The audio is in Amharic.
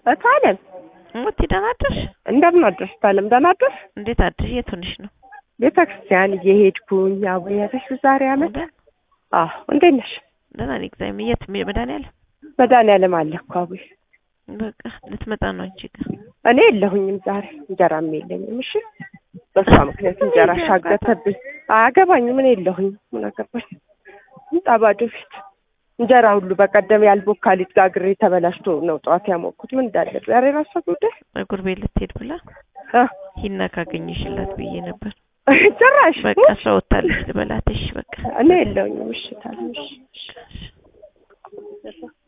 እታለም ሙቲ ደህና አደርሽ? እንደምን አደርሽ? እታለም ደህና አደርሽ? እንዴት አደርሽ? የት ሆነሽ ነው? ቤተ ክርስቲያን እየሄድኩኝ አቦዬ ያለሽ ዛሬ አመት ደህና አዎ እንዴት ነሽ? ደህና ነኝ እግዚአብሔር። የት መድኃኒዓለም? መድኃኒዓለም አለ እኮ አቦዬ በቃ ልትመጣ ነው አንቺ ጋር። እኔ የለሁኝም ዛሬ እንጀራም የለኝም። እሺ በሷ ምክንያት እንጀራ ሻገተብኝ። አያገባኝም። እኔ የለሁኝም። ምን አገባኝ? ምጣ ባዶ ፊት እንጀራ ሁሉ በቀደም ያልቦካ ሊጥ ጋግሬ ተበላሽቶ ነው ጠዋት ያሞኩት። ምን እንዳለ ዛሬ ራሷ ጉዳይ ፀጉር ቤት ልትሄድ ብላ አ ሂና ካገኘሽላት ብዬ ነበር። ጭራሽ በቃ እሷ ወታለች ልበላት። እሺ በቃ እኔ የለሁኝም። እሺ ታዲያ እሺ እሺ።